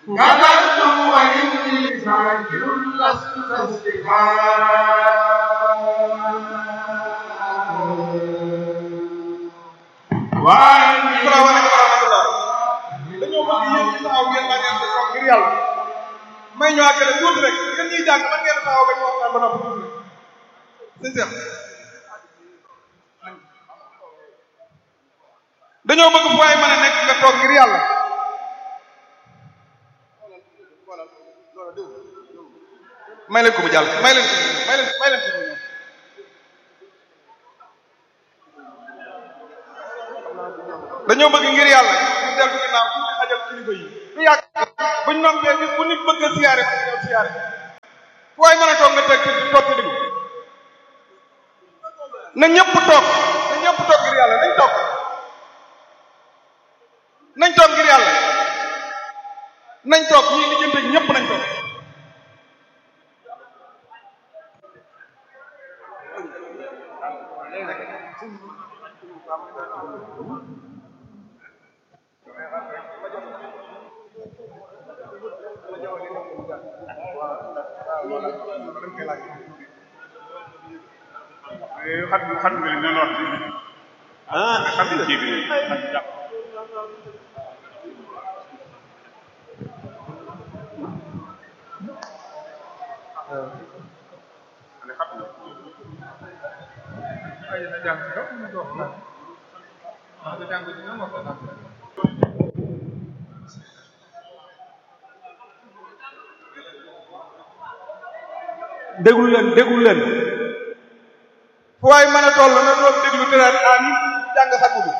كذبت وإني ذاكر لست تسبحا وأني dañoo bëgg yéen ñi taxaw ngeen bañ a toog ngir yàlla may ñu àggale tuuti rek yéen ñuy jàng man ngeen taxaw ba ñu waxtaan ba noppi tuuti rek sëñ Cheikh dañoo bëgg fu waay mën a nekk nga toog ngir yàlla may leen ko mu jàll may leen ko may leen may leen ko mu ñëw dañoo bëgg ngir yàlla ñu dellu ginnaaw tuuti xajal kilifa yi du yàgg buñ noppee bis bu nit bëgg a siyaare ko ñëw siyaare fu waay mën a toog nga teg ci toog ci diggu na ñëpp toog na ñëpp toog ngir yàlla nañ toog nañ toog ngir yàlla nañ toog ñii lijjante ñëpp nañ toog xam xam nga li ñu wax ci ah xam nga ci bi déglu leen déglu leen fu waay mën a toll na doon déglu te naan amin jàng xatmu bi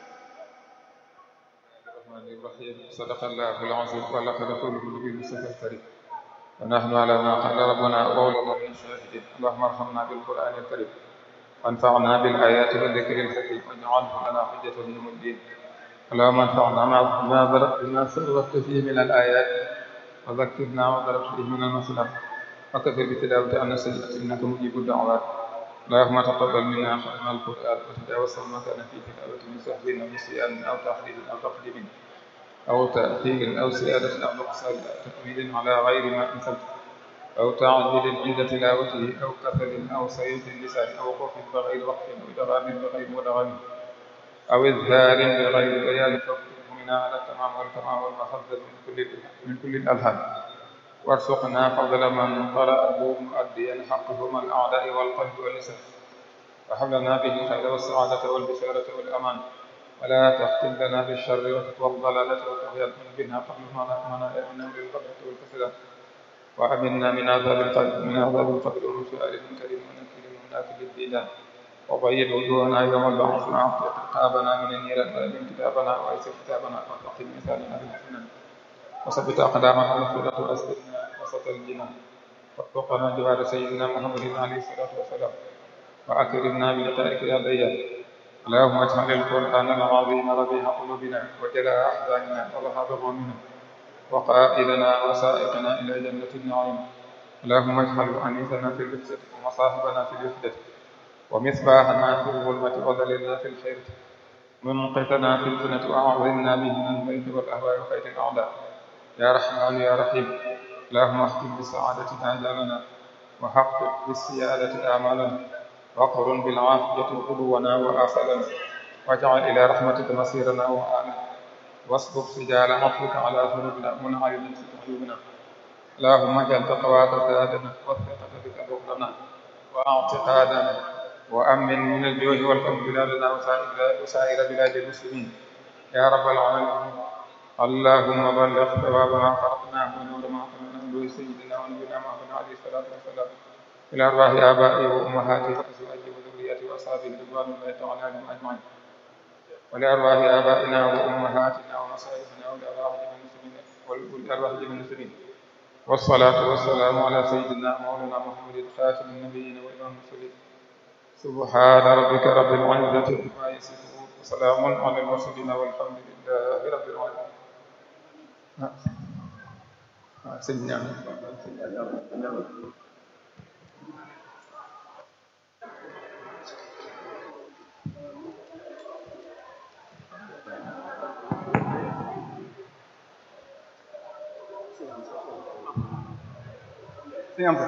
الرحمن الرحيم صدق الله العظيم ولق رسوله النبي المصطفى الكريم ونحن على ما قال ربنا قولنا من الشاهدين اللهم ارحمنا بالقران الكريم وانفعنا بالايات والذكر الحكيم واجعله لنا حجه يوم الدين اللهم انفعنا ما بما سررت فيه من الايات وذكرنا وضربت فيه من المصلحه وكفر بتلاوه عن السيئات انك مجيب الدعوات اللهم تقبل منا ختم القرآن وتجاوز ما كان في كتابة من سهو أو نسيان أو تحريف أو تقديم أو تأخير أو زيادة أو نقصان أو تأويل على غير ما أنزلت أو تعجيل عند تلاوته أو كسل أو سيف اللسان أو خوف بغير وقت أو إدغام بغير مدغم أو إظهار بغير بيان فاكتبه منا على التمام والتمام والمحفظ من كل من كل الألهام وارزقنا فضل من قرأه مؤديا حقه من الأعداء والقلب واللسان وهب لنا به الخير والسعادة والبشارة والأمان ولا تختم لنا بالشر والضلالة والطغيان بنا فضلنا رحمنا يا من بالغفلة والكسلان وأمنا من عذاب القبر من عذاب القبر ومن سؤال كريم ونكيل منافق الديدان وبيض وجوهنا يوم البعث وأعطي رقابنا من النيران وأمن كتابنا وأيسر كتابنا وتقي مثالنا بالحسنان وثبت أقدامنا على الصراط وأسلمنا وسط الجنان واتقنا جوار سيدنا محمد عليه الصلاة والسلام وأكرمنا بلقائك يا ديان اللهم اجعل القرآن العظيم ربيع قلوبنا وجلاء أحزاننا وذهاب غمنا وقائدنا وسائقنا إلى جنة النعيم اللهم اجعل أنيسنا في الوحدة ومصاحبنا في الوحدة ومصباحنا في الظلمة وذللنا في الخير منقذنا في الفتنة وأعوذنا به من البيت والأهواء وخير الأعداء يا رحمن يا رحيم اللهم اختم بالسعادة آجالنا وحقق بالسيادة آمالنا وقرن بالعافية غدونا وآخرنا واجعل إلى رحمتك مصيرنا وآلنا واصبر سجال عفوك على ذنوبنا منعلنا في قلوبنا اللهم اجعل تقواك زادنا والثقة بك بغضنا واعتقادنا وأمن من الجوع والخوف بلادنا وسائر وسائر بلاد المسلمين يا رب العالمين اللهم بلغ ثواب ما خلقناه ونور ما خلقناه به سيدنا ونبينا محمد عليه الصلاة والسلام إلى أرواح آبائي وأمهاتي وأزواجي وذريتي وأصحابي رضوان الله تعالى عليهم أجمعين ولأرواح آبائنا وأمهاتنا ومصائبنا ولأرواح جميع المسلمين ولأرواح جميع المسلمين والصلاة والسلام على سيدنا مولانا محمد خاتم النبيين وإمام المرسلين سبحان ربك رب العزة عما يصفون وسلام على المرسلين والحمد لله رب العالمين سيدنا si am sa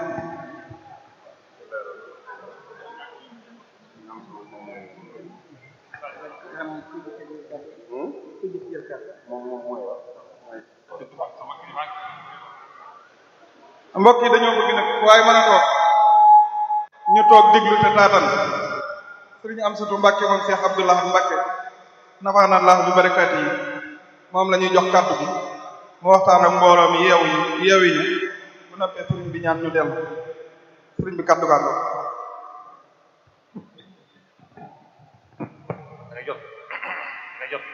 mbokk yi dañoo bëgg nag waaye mën a toog ñu toog diglu te taatan sëriñ Amsatu Mbàkke moom Cheikh Abdullah Mbàkke nafaana Allah bi barakaati yi moom la ñuy jox kàddu gi mu waxtaan ak mbooloo mi yeewu yi yeewu yi bu noppee sëriñ bi ñaan ñu dellu sëriñ bi kàddu kàddu dangay jot dangay jot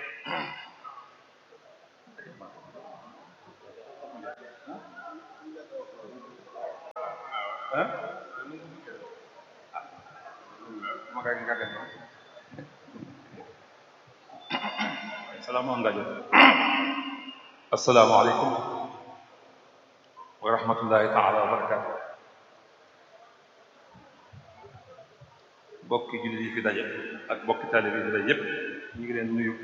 salaamu am ngajo assalaamu aleykum wa rahmatullahi taala wa barakatu bokki jullit yi fi daje ak bokki taalib yi fi daje yépp ñu ngi leen nuyu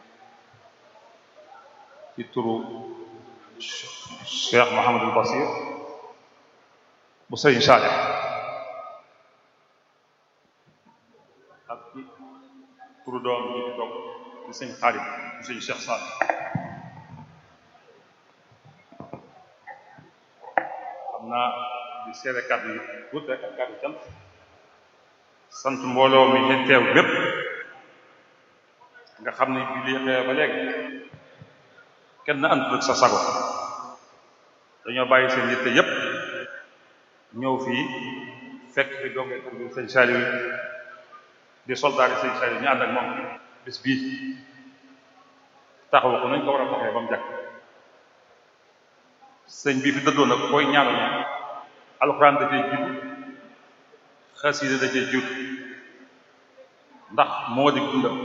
ci turu Cheikh Mouhamadul Basir bu sëriñ Saalih ak ci turu doom bi fi toog di sëñ Xaalid bu sëñ Cheikh Saalih xam naa di seere kàddu yi tuuti rek ak kàddu cant sant mbooloo mi ñu teew bépp nga xam ne bi lii xew ba léegi kenn àndul ak sa sago dañoo bàyyi seen yitte yépp ñëw fii fekk fi dongee tur bi sëñ Saliou di soldat yi sëñ Saliou ñu ànd ak moom bis bii taxawu ko nañ ko war a taxee ba mu jàkk sëñ bii fi dëddoon nag koy ñaanal alxuraan da cee jiitu xasida da cee jiitu ndax moo di dundam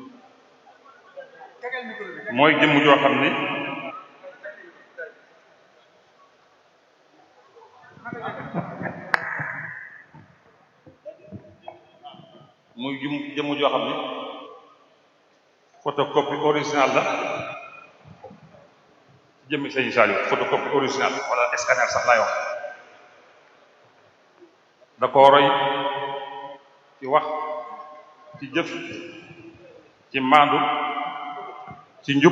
mooy jëmm joo xam ni muy jëm jëmm joo xam ni photocopie original la jëmmi sëñ Saliou photocopie original wala scanner sax laay wax da ko roy ci wax ci jëf ci maandu ci njub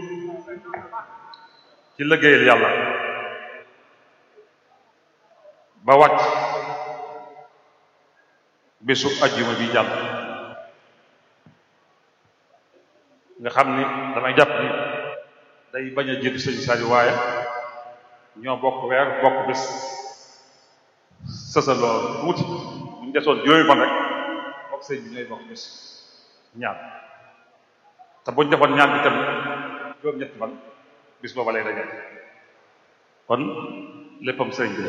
ci liggéeyal yàlla ba wàcc bésu ajjuma bi jàll nga xam ni damay jàpp ni day bañ a jiitu sëñ Saliou waaye ñoo bokk weer bokk bés sësaloo tuuti bu ñu desoon juróomi fan rek bokk sëñ bi ñooy bokk bés ñaan te buñ defoon ñaan bi tam juróom ñetti fan bis booba lay dajal kon léppam sëriñ bi la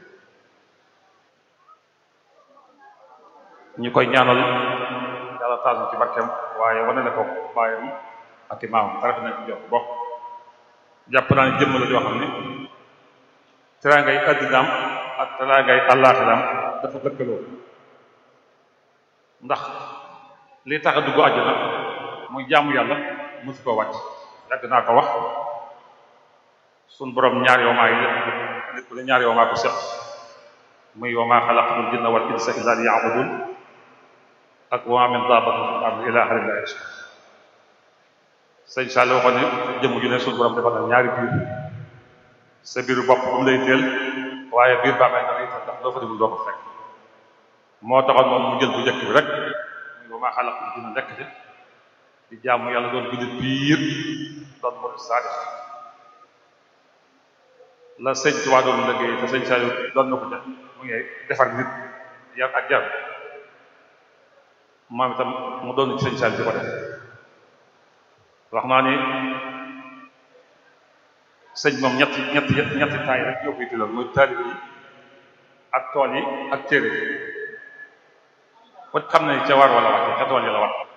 ñu koy ñaanal yàlla taal ci barkeem waaye wane na ko baayam ak i maamam tarafe nañ ci jox bokk jàpp naa ne jëmm la joo xam ne teraangay addinaam ak teraangay àllaaxiraam dafa lëkkaloo ndax li tax a dugg àjjana muy jaamu yàlla mësu ko wàcc yàgg naa ko wax sun borom ñaar yoo maa yi lépp la ñaar yoo maa ko seq muy wa maa xalaqtul jinna wal insa illa liya'budun ak wa maa min dabbatin fil ardi illa ala llahi rizquha sëñ Sall waxoon ne jëmm ju ne sun borom defal na ñaari biir sa biiru bopp bu mu lay teel waaye biir baa ngay na lay teel ndax doo fa demul doo ko fekk moo taxoon moom mu jël bu njëkk bi rek muy wa maa xalaqtul jinna nekk ci di jaamu yàlla doon jullit biir doon murid saadix la sëñ Tuubaa doon liggéey te sëñ Saliou doon na ko ca mu ngi defar nit yar ak jar moom itam mu doon ci sëñ Saliou di ko def wax naa ni sëñ moom ñetti ñetti ñetti taay rek ñoo koy tuddal muy taalib yi ak tool yi ak téere yi kon xam ne ca war wala wàcce ca tool yi la war